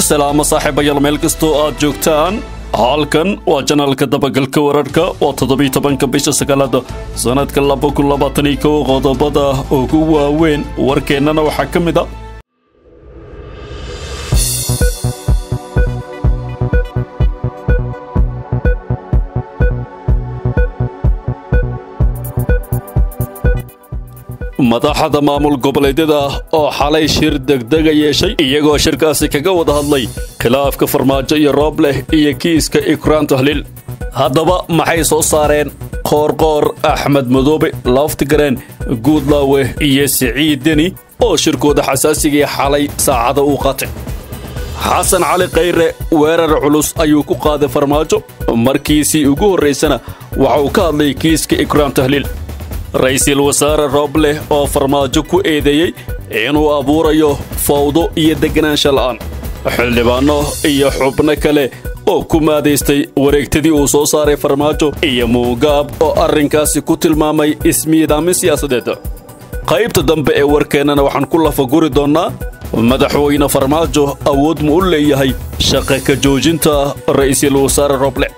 salaamo saaxiibayaal meel kastoo aad joogtaan halkan waa janaalka dabagalka wararhka waa toddobiiy tobanka bisha sagaalada sannadka laba kun labaatan iyo kow qodobada ugu waaweyn warkeennana waxaa ka mid a madaxda maamul goboleedyada oo xalay shir degdega yeeshay iyagoo shirkaasi kaga wada hadlay khilaafka farmaajo iyo roob leh iyo kiiska ikraan tahliil haddaba maxay soo saareen qoorqoor axmed madoobe laftigareen guudlaawe iyo siciid deni oo shirkooda xasaasigii xalay saacada uu qaatay xasan cali khayre weerar culus ayuu ku qaaday farmaajo markiisii ugu horraysana waxa uu ka hadlay kiiska ikraam tahliil ra-iisul wasaare roobleh oo farmaajo ku eedeeyey inuu abuurayo fawdo iyo deganaansha la'aan xildhibaanno iyo xubno kale oo ku maadaystay wareegtadii uu soo saaray farmaajo iyo muugaab oo arrinkaasi ku tilmaamay ismiidaamin siyaasadeed qaybta dambe ee warkeennana waxaan ku lafaguri doonnaa madaxweyne farmaajo awood ma u leeyahay shaqa ka joojinta ra'iisul wasaare rooble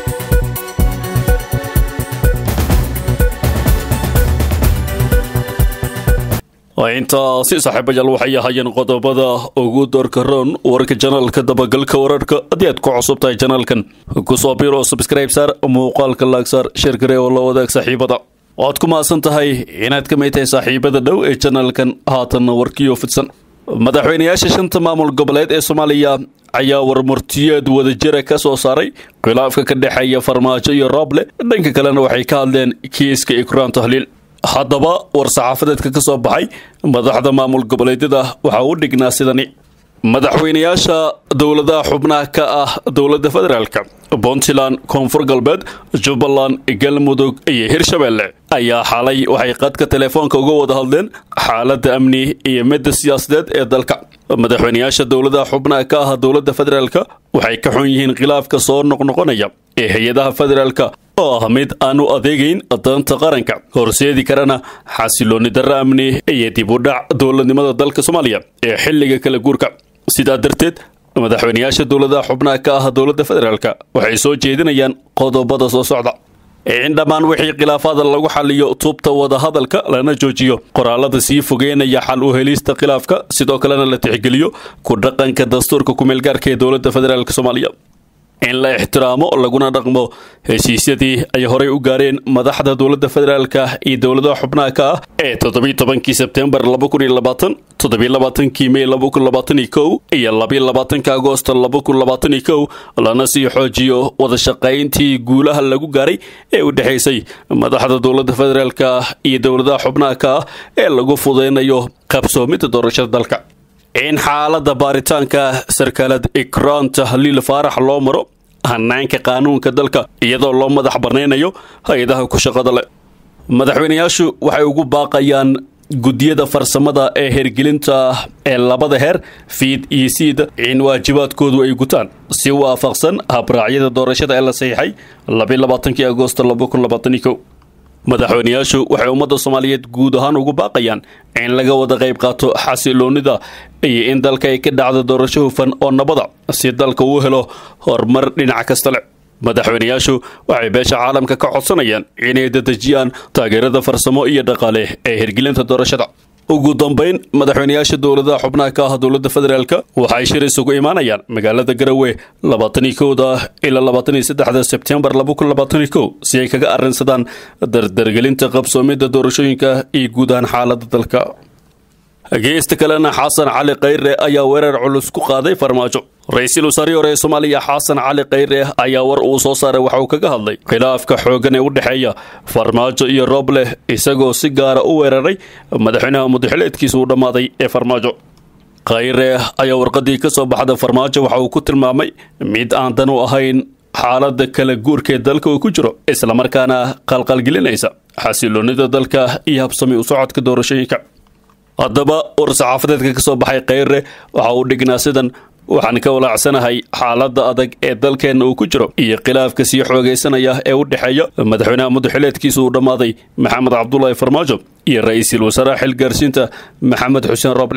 intaasi saaxiibayaal waxay ahaayeen qodobada ugu doorka roon warka janaalka dabagalka wararhka haddii aad ku cusub tahay janaalkan kusoo biir oo subscribe saar muuqaalka laagsaar sheergaree oo la wadaag saaxiibada waad ku mahadsan tahay inaad ka mid tahay saaxiibada dhow ee janaalkan haatanna warkiyo fidsan madaxweynayaasha shanta maamul goboleed ee soomaaliya ayaa warmurtiyeed wadajira ka soo saaray khilaafka ka dhexeeya farmaajo iyo rooble dhanka kalena waxay ka hadleen kiiska ikraan tahliil haddaba war-saxaafadeedka ka soo baxay madaxda maamul goboleedyada waxaa u dhignaa sidani madaxweynayaasha dowladaha xubnaha ka ah dowladda federaalka puntland koonfur galbeed jubbaland galmudug iyo hirshabeelle ayaa xalay waxay qadka telefoonka uga wada hadleen xaaladda amni iyo midda siyaasadeed ee dalka madaxweynayaasha dowladaha xubnaha ka ah dowladda federaalka waxay ka xun yihiin khilaafka soo noqnoqonaya ee hay-adaha federaalka oo ah mid aan u adeegayn danta qaranka horseedi karana xasiloonni darro amni iyo dib u dhac dowladnimada dalka soomaaliya ee xilliga kala guurka sidaa darteed madaxweynayaasha dowladaha xubnaha ka ah dowladda federaalka waxay soo jeedinayaan qodobada soo socda in dhammaan wixii khilaafaada lagu xaliyo tubta wadahadalka lana joojiyo qoraalada sii fogeynaya xal u helista khilaafka sidoo kalena la tixgeliyo ku dhaqanka dastuurka kumeelgaarka ee dowladda federaalk soomaaliya in la ixtiraamo laguna dhaqmo heshiisyadii ay horey u gaareen madaxda dowladda federaalka iyo dowladaha xubnaha ka ah ee toddobiy tobankii sebtembar laba kun iyo labaatan toddobiy labaatankii mey laba kun labaatan iyo kow iyo labiy labaatanka agoosto laba kun labaatan iyo kow lana sii xoojiyo wada shaqayntii guulaha lagu gaaray ee u dhexaysay madaxda dowladda federaalka iyo dowladaha xubnaha ka ah ee lagu fudeynayo qabsoomidda doorashada dalka in xaaladda baaritaanka sarkaalad ikraan tahliil faarax loo maro hanaanka qaanuunka dalka iyadoo loo madax banaynayo hay-adaha ku shaqada leh madaxweynayaashu waxay ugu baaqayaan guddiyada farsamada ee hergelinta ee labada heer fiid iyo siid in waajibaadkoodu ay gutaan si waafaqsan habraacyada doorashada ee la saxiixay labiy labaatankii agoosto laba kun labaatan iyo kow madaxweynayaashu waxay ummadda soomaaliyeed guud ahaan ugu baaqayaan in laga wada qayb qaato xasiloonnida iyo in dalka ay ka dhacdo doorasho hufan oo nabada si dalka uu helo horumar dhinac kasta leh madaxweynayaashu waxay beesha caalamka ka codsanayaan inay dadejiyaan taageerada farsamo iyo dhaqaale ee hirgelinta doorashada ugu dambayn madaxweynayaasha dowladaha xubnaha ka ah dowladda federaalka waxay shir isugu imaanayaan magaalada garowe labaatan iyo kowda ilaa labaatan iyo saddexda sebtembar laba kun labaatan iyo kow si ay kaga arrinsadaan dardargelinta qabsoomidda doorashooyinka iyo guud ahaan xaaladda dalka geesta kalena xasan cali khayre ayaa weerar culus ku qaaday farmaajo ra-iisul wasaarihii hore ee soomaaliya xasan cali khayre ayaa war uu soo saaray waxa uu kaga hadlay khilaafka xooggan ee u dhexeeya farmaajo iyo roobleh isagoo si gaara u weeraray madaxweynaha mudaxileedkiisa uu dhammaaday ee farmaajo khayre ayaa warqadii ka soo baxda farmaajo waxa uu ku tilmaamay mid aan dan u ahayn xaaladda kala guurkaee dalka uu ku jiro islamarkaana qalqalgelinaysa xasiloonnida dalka iyo habsami u socodka doorashooyinka haddaba war-saxaafadeedka ka soo baxay khayre waxa uu dhignaa sidan waxaan ka walaacsanahay xaaladda adag ee dalkeenna uu ku jiro iyo khilaafka sii xoogaysanaya ee u dhexeeya madaxweynaha mudaxileedkiisa uu dhammaaday maxamed cabdulaahi farmaajo iyo ra-iisul wasaaraha xilgaarsiinta maxamed xuseen rooble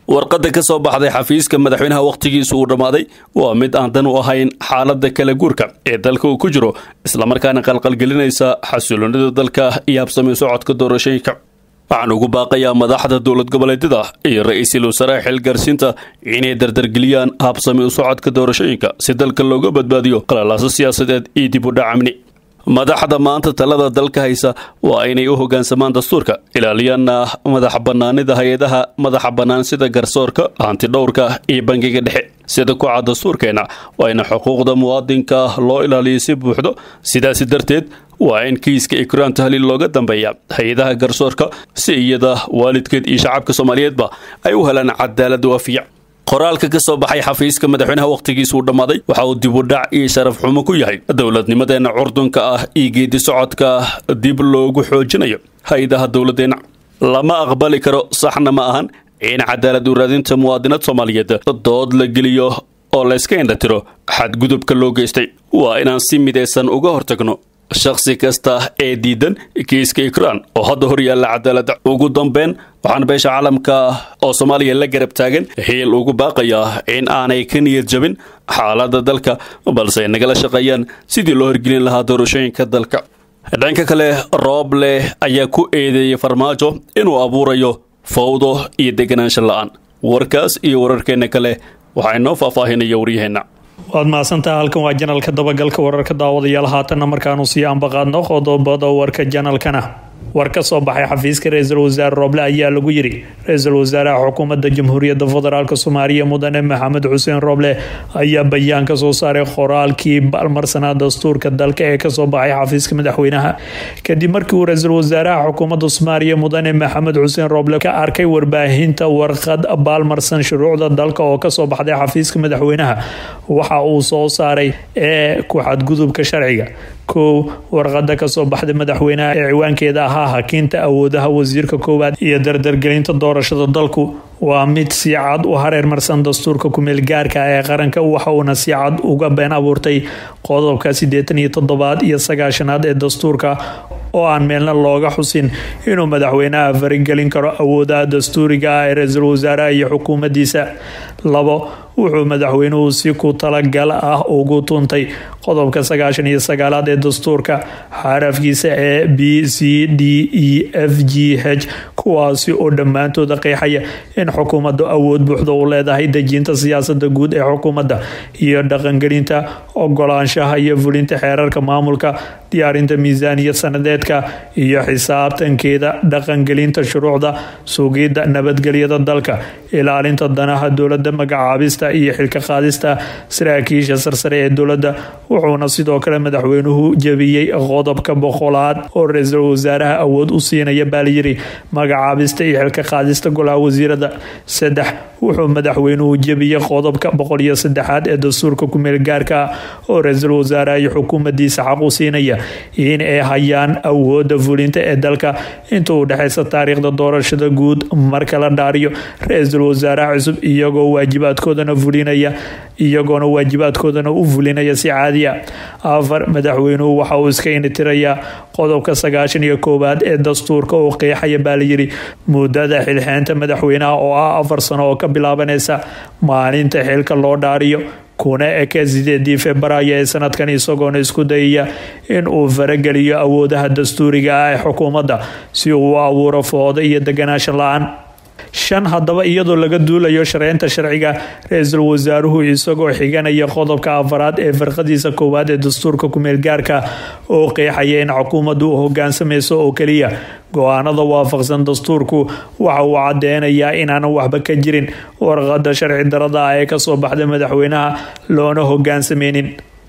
warqadda ka soo baxday xafiiska madaxweynaha wakhtigiisu uu dhammaaday waa mid aan dan u ahayn xaaladda kala guurka ee dalka uu ku jiro islamarkaana qalqalgelinaysa xasiloonida dalka iyo habsami socodka doorashooyinka waxaan ugu baaqayaa madaxda dowlad goboleedyada iyo ra-iisul wasaaraha xilgaarsiinta inay dardargeliyaan habsami u socodka doorashooyinka si dalka looga badbaadiyo qalalaaso siyaasadeed iyo dib u dhac amni madaxda maanta talada dalka haysa waa inay u hoggaansamaan dastuurka ilaaliyaana madax bannaanida hay-adaha madaxa bannaan sida garsoorka hantidhowrka iyo bangiga dhexe sida ku cad dastuurkeenna waa in xuquuqda muwaadinka loo ilaaliyo si buuxdo sidaasi darteed waa in kiiska ikraan tahliil looga dambeeya hay-adaha garsoorka si iyada waalidkeed iyo shacabka soomaaliyeedba ay u helaan cadaalad waafiya qoraalka ka soo baxay xafiiska madaxweynaha wakhtigiisuu dhammaaday waxa uu dibudhac iyo sharaf xumo ku yahay dowladnimadeenna curdunka ah iyo geedi socodka dib loogu xoojinayo hay-adaha dowladeenna lama aqbali karo saxna ma ahan in cadaalad u raadinta muwaadinad soomaaliyeed dood la geliyo oo layska indhatiro xadgudubka loo geystay waa inaan si midaysan uga hortagno shakhsi kasta ee diidan kiiska ikraan oo hadda hor yaalla cadaaladda ugu dambeyn waxaan beesha caalamka oo soomaaliya la garab taagan hiil ugu baaqayaa in aanay ka niyad jabin xaaladda dalka balse ay nagala shaqeeyaan sidii loo horgelin lahaa doorashooyinka dalka dhanka kale roob leh ayaa ku eedeeyey farmaajo inuu abuurayo fawdo iyo deganaansho la-aan warkaas iyo wararkeenna kale waxaa inoo faahfaahinaya waryaheenna waad mahadsantaha halkan waa janalka dabagalka wararka daawadayaal haatanna markaanu sii ambaqaadno qodobada warka janalkana war ka soo baxay xafiiska ra-iisul wasaare rooble ayaa lagu yiri ra-iisul wasaaraha xukuumadda jamhuuriyadda federaalk soomaaliya mudane maxamed xuseen rooble ayaa bayaan ka soo saaray qoraalkii balmarsanaa dastuurka dalka ee kasoo baxay xafiiska madaxweynaha kadib markii uu ra-iisul wasaaraha xukuumadda soomaaliya mudane maxamed xuseen rooble ka arkay warbaahinta warqad baalmarsan shuruucda dalka oo kasoo baxday xafiiska madaxweynaha waxa uu soo saaray ee ku xadgudubka sharciga kow warqada kasoo baxday madaxweynaha ee ciwaankeeda ahaa hakinta awoodaha wasiirka koowaad iyo dardargelinta doorashada dalku waa mid si cad u hareermarsan dastuurka kumeel gaarka ee qaranka waxa uuna si cad uga been abuurtay qodobka sideetan iyo toddobaad iyo sagaashanaad ee dastuurka oo aan meelna looga xusin inuu madaxweynaha farigelin karo awoodaha dastuuriga ah ee ra-iisul wasaaraha iyo xukuumaddiisa labo wuxuu madaxweynuhu si ku talagal ah ugu tuntay qodobka sagaashan iyo sagaalaad ee dastuurka xarafkiisa ee b c d e f g h kuwaasi oo dhammaantooda qeexaya in xukuumaddu awood buuxda u leedahay dejinta siyaasada guud ee xukuumadda iyo dhaqangelinta ogolaanshaha iyo fulinta xeerarka maamulka diyaarinta miisaaniyad sanadeedka iyo xisaabtankeeda dhaqangelinta shuruucda sugidda nabadgelyada dalka ilaalinta danaha dowladda magacaabista iyo xilka qaadista saraakiisha sarsare ee dowladda wuxuuna sidoo kale madaxweynuhu jebiyey qodobka boqolaad oo ra-iisul wasaaraha awood u siinaya baalyiri magacaabista iyo xilka qaadista golaha wasiirada saddex wuxuu madaxweynuhu jebiyey qodobka boqol iyo saddexaad ee dastuurka kumeel gaarka ah oo ra-iisul wasaaraha iyo xukuumaddiisa xaq u siinaya in ay hayaan awooda fulinta ee dalka inta u dhexeysa taariikhda doorashada guud marka la dhaariyo ra-iisul wasaaraha cusub iyagoo waajibaadkoodana fulinaya iyagoona waajibaadkoodana u fulinaya si caadi a afar madaxweynuhu waxa uu iska initirayaa qodobka sagaashan iyo koowaad ee dastuurka oo qeexaya baa layiri muddada xilxeenta madaxweynaha oo ah afar sano oo ka bilaabanaysa maalinta xilka loo dhaariyo kuna eke sideedii februaayo ee sanadkan isagoona isku dayaya in uu farageliyo awoodaha dastuuriga ah ee xukuumadda si uu u abuuro foodo iyo deganaashan la-aan shan haddaba iyadoo laga duulayo shareynta sharciga ra-iisul wasaaruhu isagoo xiganaya qodobka afaraad ee farqadiisa koowaad ee dastuurka kumeel gaarka oo qeexaya in xukuumaddu u hogaansamayso oo keliya go-aanada waafaqsan dastuurku waxa uu cadeynayaa inaanan waxba ka jirin warqada sharci darada ah ee kasoo baxda madaxweynaha loona hogaansameynin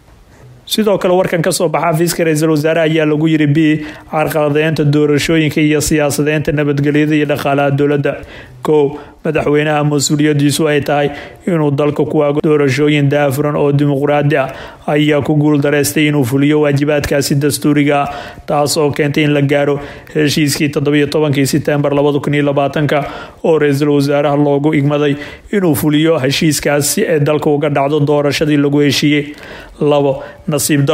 sidoo kale warkan kasoo baxa xafiiska ra-iisul wasaare ayaa lagu yiri b carqaladeynta doorashooyinka iyo siyaasadeynta nabadgelyada iyo dhaqaalaha dowladda kow madaxweynaha mas-uuliyadiisu ay tahay inuu dalka ku waago doorashooyin daafuran oo dimuqraadi ah ayaa ku guuldareystay inuu fuliyo waajibaadkaasi dastuuriga ah taas oo keentay in la gaaro heshiiskii toddobiyo tobankii setembar labada kun iyo labaatanka oo ra-iisul wasaaraha loogu igmaday inuu fuliyo heshiiskaas si ay dalka uga dhacdo doorashadii lagu heshiiyey labo nasiib daro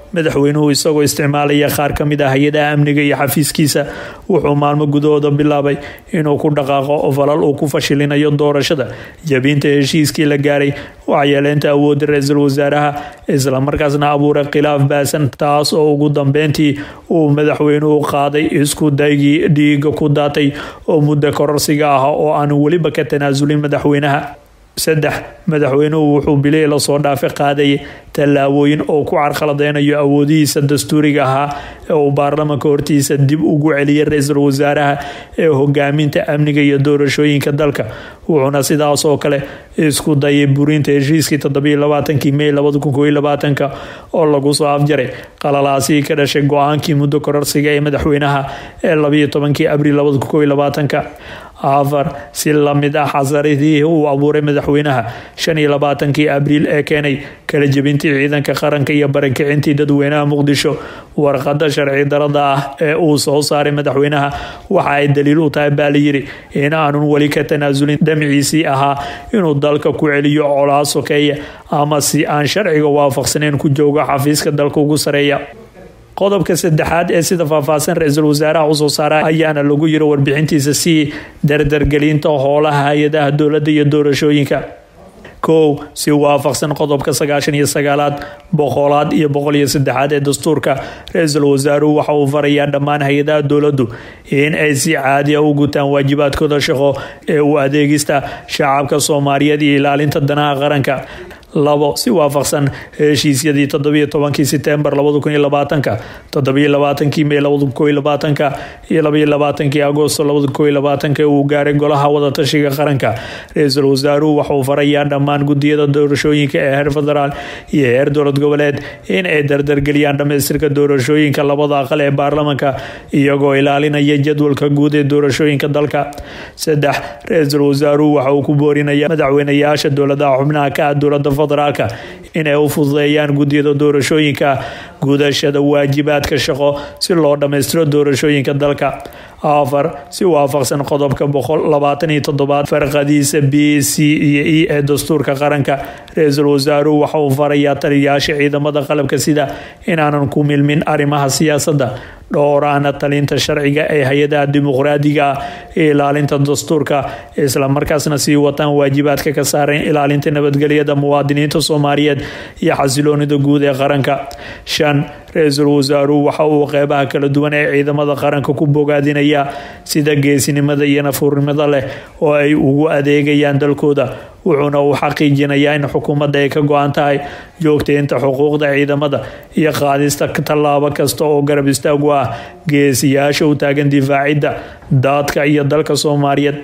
madaxweynuhu isagoo isticmaalaya qaar ka mid ah hay-adaha amniga iyo xafiiskiisa wuxuu maalmo gudahooda bilaabay inuu ku dhaqaaqo falal uu ku fashilinayo doorashada jabinta heshiiskii la gaaray waxyeeleynta awoodda ra-iisul wasaaraha islamarkaasna abuuray khilaaf baasan taas oo ugu dambeyntii uu madaxweynuhu qaaday isku daygii dhiiga ku daatay oo muddo kororsiga ah oo aan weliba ka tanaasulin madaxweynaha saddex madaxweynuhu wuxuu bilihii lasoo dhaafay qaadayay tallaabooyin oo ku carqaladeynayo awoodihiisa dastuuriga ahaa ee uu baarlamanka hortiisa dib ugu celiyay ra-iisul wasaaraha ee hogaaminta amniga iyo doorashooyinka dalka wuxuuna sidaas oo kale isku dayay burinta heshiiskii toddobaiylabaatanki mey labada kun koiyo labaatanka oo lagu soo afjaray qalalaasii ka dhashay go-aankii muddo kororsiga ee madaxweynaha ee labayo tobankii abriil labada kun koiyo labaatanka afar si lamid ah xasaridii uu abuuray madaxweynaha shan iyo labaatankii abriil ee keenay kala jebintii ciidanka qaranka iyo barankicintii dadweynaha muqdisho warqada sharci darada ah ee uu soo saaray madaxweynaha waxa ay daliil u tahay baa layidhi in aanun weli ka tanaasulin damciisii ahaa inuu dalka ku celiyo colaa sokeeya ama si aan sharciga waafaqsaneyn ku joogo xafiiska dalka ugu sareeya qodobka saddexaad ee sida faahfaahsan ra-iisul wasaaraha usoo saara ayaana lagu yiri warbixintiisa si dardargelinta howlaha hay-adaha dowladda iyo doorashooyinka kow si waafaqsan qodobka sagaashan iyo sagaalaad boqolaad iyo boqol iyo saddexaad ee dastuurka ra-iisul wasaaruhu waxa uu farayaa dhammaan hay-adaha dowladdu in ay si caadiya u gutaan waajibaadkooda shaqo ee u adeegista shacabka soomaaliyeed iyo ilaalinta danaha qaranka labo si waafaqsan heshiisyadii toddobiyo tobankii setembar labada kun iyo labaatanka toddobiyo labaatankii mey labada kun koiyo labaatanka iyo labaiyo labaatankii agoosto labada kun koiyo labaatanka uu gaaray golaha wadatashiga qaranka ra-iisul wasaaruhu waxauu farayaa dhammaan gudiyada doorashooyinka ee heer federaal iyo heer dowlad goboleed in ay dardargeliyaan dhamaystirka doorashooyinka labada aqal ee baarlamanka iyagoo ilaalinaya jadwalka guud ee doorashooyinka dalka saddex ra-iisul wasaaruhu waxa uu ku boorinaya madaxweynayaasha dowladaha xubnaha ka ah dowlada federaalka inay u fududeeyaan gudiyada doorashooyinka gudashada waajibaadka shaqo si loo dhammaystiro doorashooyinka dalka afar si waafaqsan qodobka boqol labaatan iyo toddobaad farqadiisa b c iyo e ee dastuurka qaranka ra-iisul wasaaruhu waxa uu farayaa taliyayaasha ciidamada qalabka sida inaanan ku milmin arrimaha siyaasadda dhowraana talinta sharciga ee hay-adaha dimuqraadiga ah ee ilaalinta dastuurka islamarkaasna sii wataan waajibaadka ka saareen ilaalinta nabadgelyada muwaadiniinta soomaaliyeed iyo xasiloonida guud ee qaranka shan ra-iisul wasaaruhu waxa uu qeybaha kala duwan ee ciidamada qaranka ku bogaadinaya sida geesinimada iyo nafuurnimada leh oo ay ugu adeegayaan dalkooda wuxuuna uu xaqiijinayaa in xukuumadda ay ka go-an tahay joogteynta xuquuqda ciidamada iyo qaadista tallaabo kasta oo garab istaagu ah geesiyaasha u taagan difaacidda daadka iyo dalka soomaaliyeed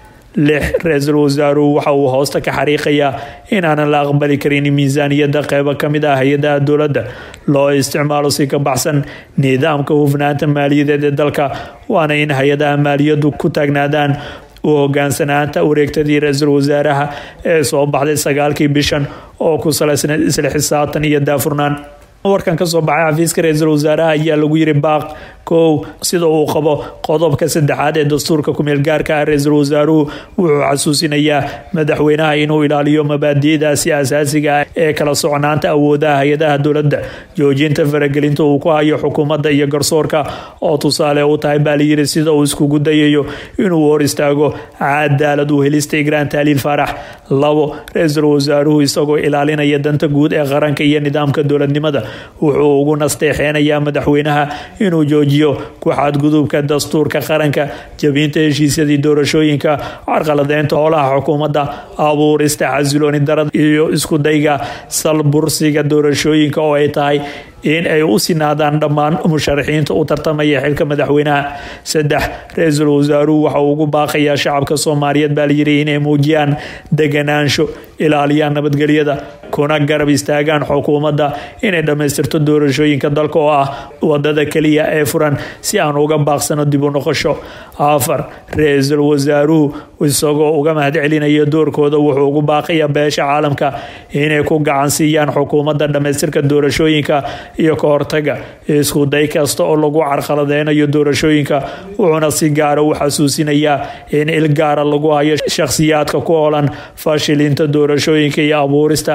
lix ra-iisul wasaaruhu waxa uu hoosta ka xariiqayaa inaanan la aqbali karin miisaaniyadda qeybo ka mid ah hay-adaha dowladda loo isticmaalo si ka baxsan nidaamka hufnaanta maaliyadeed ee dalka waana in hay-adaha maaliyaddu ku taagnaadaan u hogaansanaanta wareegtadii ra-iisul wasaaraha ee soo baxday sagaalkii bishan oo ku salaysnayd isla xisaabtan iyo daafurnaan warkan ka soo baxay xafiiska ra-iisul wasaaraha ayaa lagu yiri baaq kow sida uu qabo qodobka saddexaad ee dastuurka kumeel gaarka ah ra-iisul wasaaruhu wuxuu xasuusinayaa madaxweynaha inuu ilaaliyo mabaadi'daasi asaasiga ah ee kala socnaanta awoodaha hay-adaha dowladda joojinta faragelinta uu ku hayo xukuumadda iyo garsoorka oo tusaale u tahay baa layiri sida uu iskugu dayayo inuu hor istaago cadaalad u helista igraan taaliil faarax labo ra-iisul wasaaruhu isagoo ilaalinaya danta guud ee qaranka iyo nidaamka dowladnimada wuxuu ugu nasteexeynayaa madaxweynaha inuu joojiyo ku xadgudubka dastuurka qaranka jabinta heshiisyadii doorashooyinka carqaladeynta howlaha xukuumadda abuurista xasilooni darada iyo isku dayga salbursiga doorashooyinka oo ay tahay in ay u sinaadaan dhammaan musharaxiinta u tartamaya xilka madaxweynaha saddex ra-iisul wasaaruhu waxa uu ugu baaqayaa shacabka soomaaliyeed baa layiri inay muujiyaan deganaansho ilaaliyaan nabadgelyada kuna garab istaagaan xukuumadda inay dhammaystirto doorashooyinka dalka oo ah wadada keliya ee furan si aan uga baaqsano dib u noqosho afar ra-iisul wasaaruhu isagoo uga mahad celinayo doorkooda wuxuu ugu baaqayaa beesha caalamka inay ku gacan siiyaan xukuumadda dhammaystirka doorashooyinka iyo ka hortaga isku day kasta oo lagu carqaladeynayo doorashooyinka wuxuuna si gaara u xasuusinayaa in il gaara lagu hayo shakhsiyaadka ku olan fashilinta doorashooyinka iyo abuurista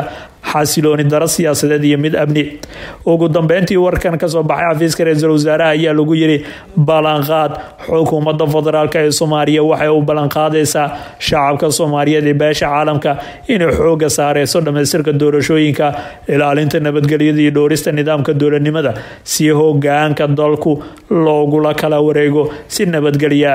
xasilooni daro siyaasadeed iyo mid amni ugu dambeyntii warkan kasoo baxay xafiiska ra-iisul wasaaraha ayaa lagu yiri ballanqaad xukuumadda federaalk ee soomaaliya waxay u ballanqaadaysaa shacabka soomaaliyeed ee beesha caalamka inay xooga saareyso dhamaystirka doorashooyinka ilaalinta nabadgelyada iyo dhowrista nidaamka dowladnimada si hogaanka dalku loogula kala wareego si nabadgelya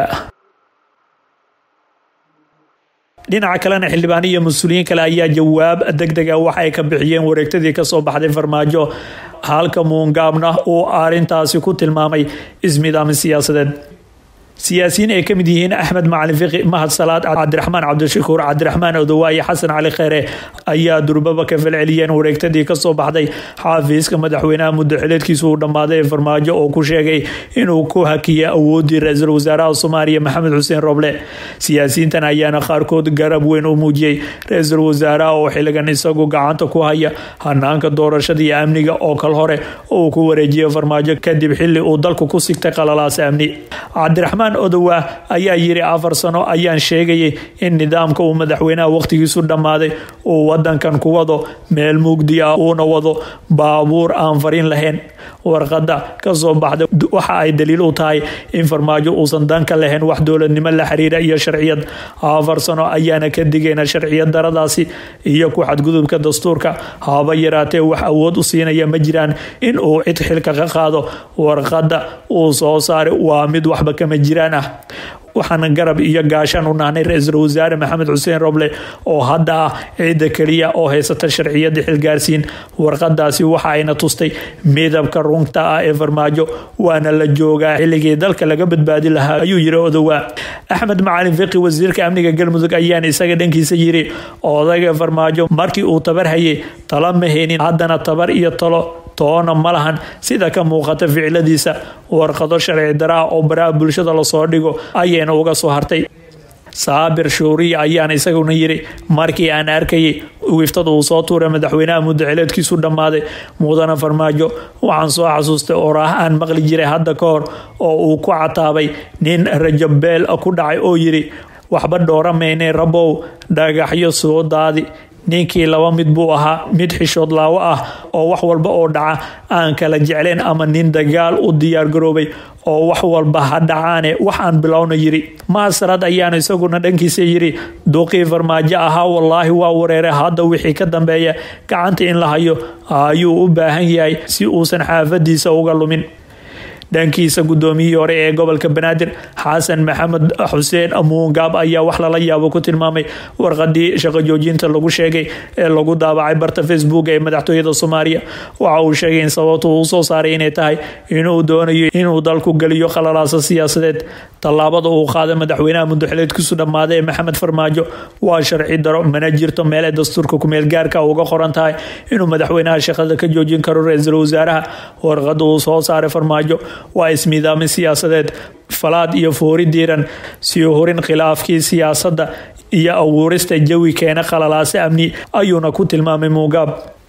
dhinaca kalena xildhibaan iyo mas-uuliyiin kale ayaa jawaab deg dega waxa ay ka bixiyeen wareegtadii kasoo baxday farmaajo halka muungaabna uu arintaasi ku tilmaamay ismidaamin siyaasadeed siyaasiyiin ay ka mid yihiin axmed macalin fiqi mahad salaad cabdiraxmaan cabdishakuur cabdiraxmaan odowaaye xasan cali kheyre ayaa durbaba ka falceliyeen wareegtadii kasoo baxday xaafiiska madaxweynaha muddaxileedkiisu uu dhammaaday ee farmaajo oo ku sheegay inuu ku hakiyay awoodii ra-iisul wasaaraha soomaaliya maxamed xuseen roble siyaasiyiintan ayaana qaarkood garab weyn u muujiyey ra-iisul wasaaraha oo xiligan isagu gacanta ku haya hanaanka doorashada iyo amniga oo kal hore uu ku wareejiyay farmaajo kadib xili uu dalku ku sigtay qalalaasa amni cabdiraxmaan odowa ayaa yiri afar sano ayaan sheegayay in nidaamka uu madaxweynaha waqtigiisu dhammaaday uu wadankan ku wado meel mugdi ah uuna wado baabuur aan farin lahayn warqada kasoo baxda waxa ay daliil u tahay in farmaajo uusan danka lahayn wax dowladnimo la xiriira iyo sharciyad afar sano ayaana ka digayna sharciyad daradaasi iyo ku xadgudubka dastuurka haba yaraatee wax awood u siinaya ma jiraan in uu cid xilka ka qaado warqada uu soo saaray waa mid waxba kama jiraan ah waxaana garab iyo gaashaan u nahnay ra-iisul wasaare maxamed xuseen roble oo hadda ah ciidda keliya oo haysata sharciyada xilgaarsiin warqadaasi waxa ayna tustay midabka runta ah ee farmaajo waana la joogaa xilligii dalka laga badbaadi lahaa ayuu yiri odowaa axmed macalin fiqi wasiirka amniga galmudug ayaana isaga dhankiisa yiri odayga farmaajo markii uu tabar hayay tala ma haynin haddana tabar iyo talo toona ma lahan sida ka muuqata ficiladiisa warqado sharci daraa oo baraha bulshada lasoo dhigo ayayna uga soo hartay saabir shuuriya ayaana isaguna yiri markii aan arkayay wiiftada uu soo tuuray madaxweynaha muddaxileedkiisu dhammaaday mudana farmaajo waxaan soo xasuustay oraah aan maqli jiray hadda ka hor oo uu ku cataabay nin rajabeel ku dhacay oo yiri waxba dhoora maynay rabow dhagaxyo soo daadi ninkii laba mid buu ahaa mid xishood laawo ah oo wax walba oo dhaca aan kala jeclayn ama nin dagaal u diyaargaroobay oo wax walba ha dhacaane wax aan bilowna yiri maasarad ayaana isaguna dhankiisa yiri duqii farmaajo ahaa wallaahi waa wareere hadda wixii ka dambeeya gacanta in la hayo ayuu u baahan yahay si uusan xaafadiisa uga lumin dhankiisa gudoomiyihii hore ee gobolka banaadir xasan maxamed xuseen muungaab ayaa wax lala yaabo ku tilmaamay warqadii shaqo joojinta lagu sheegay ee lagu daabacay barta facebook ee madaxtooyada soomaaliya waxa uu sheegay in sababtu uu soo saaray inay tahay inuu doonayo inuu dalku geliyo khalalaasa siyaasadeed tallaabada uu qaaday madaxweynaha muddaxileedkiisu dhammaaday ee maxamed farmaajo waa sharci daro mana jirto meel ay dastuurka kumeel gaarka uga qoran tahay inuu madaxweynaha shaqada ka joojin karo ra-iisul wasaaraha warqada uu soo saaray farmaajo waa ismiidaamin siyaasadeed falaad iyo foori diiran sii horin khilaafkii siyaasadda iyo abuurista jawi keena khalalaase amni ayuuna ku tilmaamay muugaab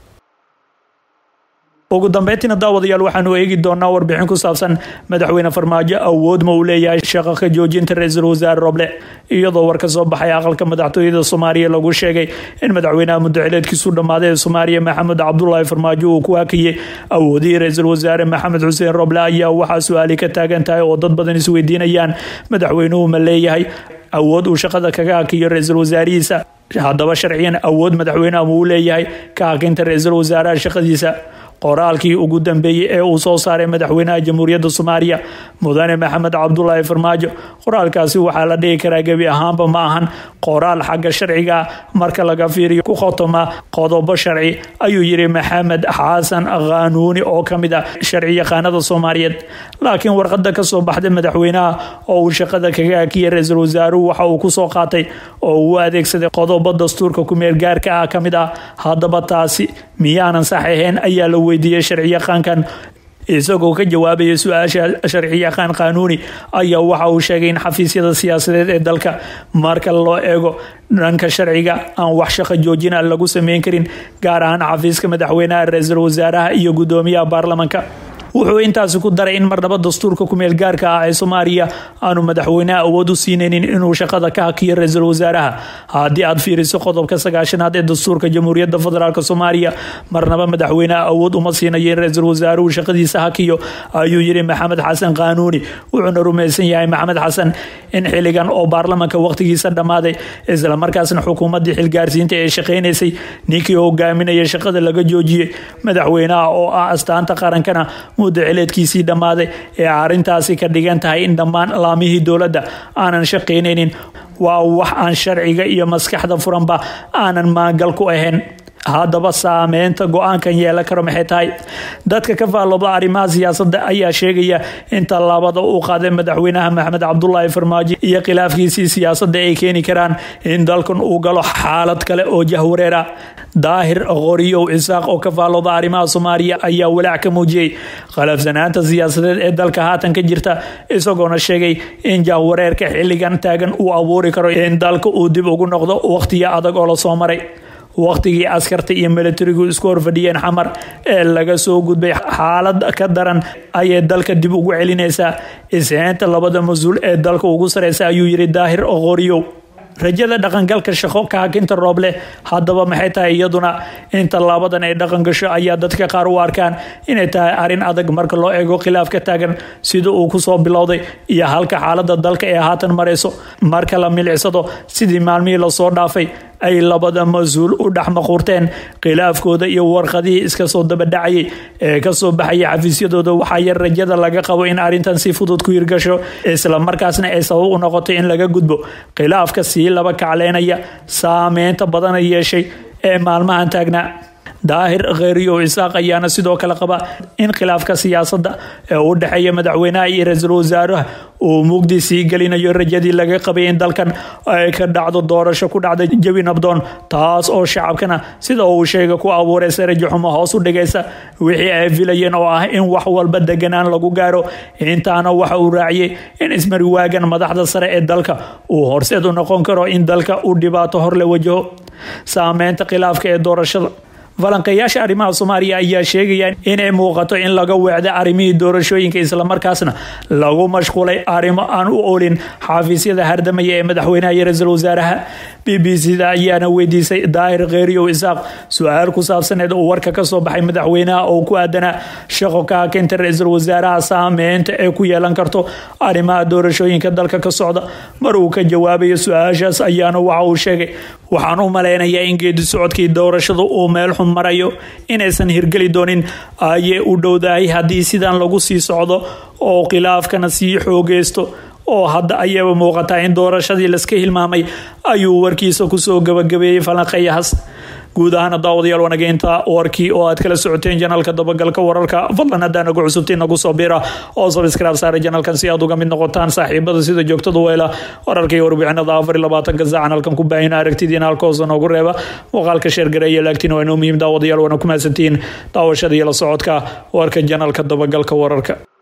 ugu dambeyntiina daawadayaal waxaanu eegi doonaa warbixin ku saabsan madaxweyne farmaajo awood ma uu leeyahay shaqo ka joojinta ra-iisul wasaare roble iyadoo war ka soo baxay aqalka madaxtooyada soomaaliya lagu sheegay in madaxweynaha muddaxileedkiisu dhammaaday ee soomaaliya maxamed cabdulaahi farmaajo uu ku hakiyey awoodihii ra-iisul wasaare maxamed xuseen roble ayaa waxaa su-aali ka taagan tahay oo dad badan isweydiinayaan madaxweynuhu ma leeyahay awood uu shaqada kaga hakiyo ra-iisul wasaarihiisa haddaba sharciyan awood madaxweynaha ma uu leeyahay ka hakinta ra-iisul wasaaraha shaqadiisa qoraalkii ugu dambeeyey ee uu soo saaray madaxweynaha jamhuuriyadda soomaaliya mudane maxamed cabdulaahi farmaajo qoraalkaasi waxaa la dhihi karaa gebi ahaanba ma ahan qoraal xagga sharciga marka laga fiiriyo ku khotoma qodobo sharci ayuu yiri maxamed xasan khanuuni oo ka mid ah sharci yaqaanada soomaaliyeed laakiin warqada kasoo baxday madaxweynaha oo uu shaqada kaga hakiyay ra-iisul wasaaruhu waxa uu kusoo qaatay oo uu adeegsaday qodobo dastuurka kumeel gaarka ah ka mid ah haddaba taasi miyaanan sax ahayn ayaa la weydiiyey sharciyaqaankan isagoo ka jawaabaya su-aasha sharciyaqaan qaanuuni ayaa waxa uu sheegay in xafiisyada siyaasadeed ee dalka marka loo eego dhanka sharciga aan wax shaqo joojina lagu sameyn karin gaar ahaan xafiiska madaxweynaha ra-iisul wasaaraha iyo gudoomiyaha baarlamanka wuxuu intaasi ku daray in marnaba dastuurka kumeel gaarka ah ee soomaaliya aanu madaxweyneha awood u siinaynin inuu shaqada ka hakiyo ra-iisul wasaaraha haddii aad fiiriso qodobka sagaashanaad ee dastuurka jamhuuriyadda federaalk soomaaliya marnaba madaxweyneha awood uma siinayo in ra-iisul wasaaruhu shaqadiisa hakiyo ayuu yiri maxamed xasan qaanuuni wuxuuna rumaysan yahay maxamed xasan in xiligan oo baarlamanka waqtigiisa dhammaaday islamarkaasna xukuumaddii xilgaarsiinta ee shaqaynaysay ninkii hogaaminaya shaqada laga joojiyey madaxweynaha oo ah astaanta qarankana muddo cileedkiisii dhammaaday ee arrintaasi ka dhigan tahay in dhammaan laamihii dowladda aanan shaqaynaynin waa wax aan sharciga iyo maskaxda furanba aanan maangal ku ahayn haddaba saameynta go-aankan yeelan karo maxay tahay dadka ka faallooda arrimaha siyaasadda ayaa sheegaya in tallaabada uu qaaday madaxweynaha maxamed cabdulaahi farmaajo iyo khilaafkiisii siyaasadda ay keeni karaan in dalkan uu galo xaalad kale oo jahwareer ah daahir qoriyow cisaaq oo ka faallooda arrimaha soomaaliya ayaa walaac ka muujiyey khalafsanaanta siyaasadeed ee dalka haatan ka jirta isagoona sheegay in jahwareerka xilligan taagan uu abuuri karo in dalka uu dib ugu noqdo wakhtiyo adag oo lasoo maray wakhtigii askarta iyo milatarigu isku horfadhiyeen xamar ee laga soo gudbay xaalad ka daran ayay dalka dib ugu celinaysaa ishaynta labada mas-uul ee dalka ugu sareysa ayuu yiri daahir qoriyow rajada dhaqangalka shaqo ka hakinta rooble haddaba maxay tahay iyaduna in tallaabadan ay dhaqan gasho ayaa dadka qaar u arkaan inay tahay arrin adag marka loo eego khilaaf ka taagan sida uu kusoo bilowday iyo halka xaalada dalka ee haatan marayso marka la milicsado sidii maalmihii lasoo dhaafay ay labada mas-uul u dhex maquurteen khilaafkooda iyo warqadihii iska soo dabadhacayay ee kasoo baxaya xafiisyadooda waxaa yar rajada laga qabo in arrintan si fudud ku hirgasho isla markaasna ay sabab u noqoto in laga gudbo khilaafka sii laba kacleynaya saameynta badana yeeshay ee maalmahan taagnaa daahir kheyriyow isaaq ayaana sidoo kale qaba in khilaafka siyaasadda ee u dhexeeya madaxweynaha iyo ra-iisul wasaaraha uu mugdi sii gelinayo rajadii laga qabay in dalkan ay ka dhacdo doorasho ku dhacda jawi nabdoon taas oo shacabkana sida uu sheega ku abuuraysa rajo xumo hoos u dhigaysa wixii ay filayeen oo ah in wax walba deganaan lagu gaaro intaana waxa uu raaciyey in ismari waagan madaxda sare ee dalka uu horseed u noqon karo in dalka uu dhibaato hor la wajaho saameynta khilaafka ee doorashada falanqeeyaasha arrimaha soomaaliya ayaa sheegaya inay muuqato in laga weecday arrimihii doorashooyinka islamarkaasna lagu mashquulay arrimo aan u olin xafiisyada hardamaya ee madaxweynaha iyo ra-iisul wasaaraha b b c da ayaana weydiisay daahir kheyriyow isaaq su-aal ku saabsaneed uu warka ka soo baxay madaxweynaha oo ku aadanaa shaqo ka hakinta ra-iisul wasaaraha saameynta ee ku yeelan karto arrimaha doorashooyinka dalka ka socda mar uu ka jawaabayo su-aashaas ayaana waxa uu sheegay waxaan u malaynayaa in geedi socodkii doorashada uu meel xun marayo inaysan hirgeli doonin ayay u dhowdahay haddii sidan lagu sii socdo oo khilaafkana sii xoogeysto oo hadda ayaba muuqataa in doorashadii laska hilmaamay ayuu warkiisa kusoo gabagabeeyey falanqeeyahaas guud ahaana daawadayaal wanageynta warkii oo aad kala socoteen janaalka dabagalka wararka fadlan haddaa nagu cusubtiin nagu soo bira oo sabskraib saara janaalkan si aad uga mid noqotaan saaxiibada sida joogtada weela wararka iyo warbixinada afar iyo labaatanka saacan halkan ku baahina aragtidiina halkoosa noogu reeba muuqaalka sheergareeya laagtiin waa inoo muhiim daawadayaal waana ku mahadsantihiin daawashada iyo la socodka warka janaalka dabagalka wararka